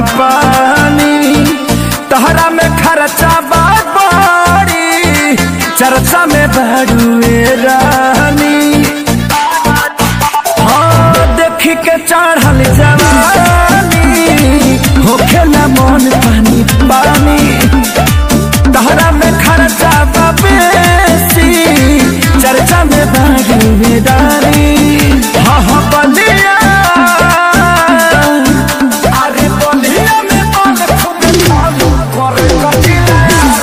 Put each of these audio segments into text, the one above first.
पानी तहरा में खर्चा बात बड़ी चर्चा में बड़ुए रानी हाँ देख के चढ़ल जवानी होखे ना मन पानी पानी तहरा में खर्चा बा बेसी चर्चा में बड़ुए रानी हाँ हाँ बलिया अरे बलिया में मन खूब चालू करे कटिला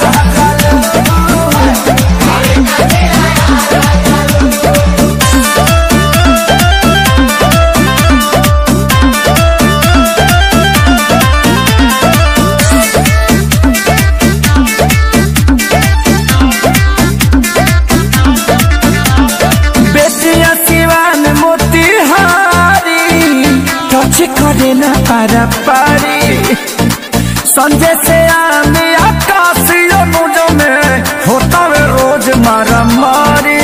बेटिया सिवान मोतिहारी टच करे ना पारा पारी संजय से आने आकाशीय मुझ में होता वे रोज मारा मारी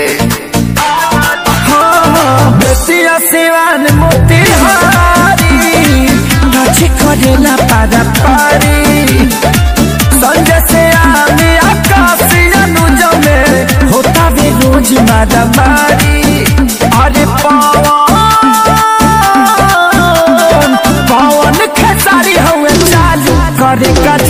हाँ, बेटिया सिवान मोतिहारी टच करे ना पारा पारी संजय से आने आकाशीय नुज में होता वे रोज मारा मारी अरे पवन पवन खेसारी हुए चालू करे का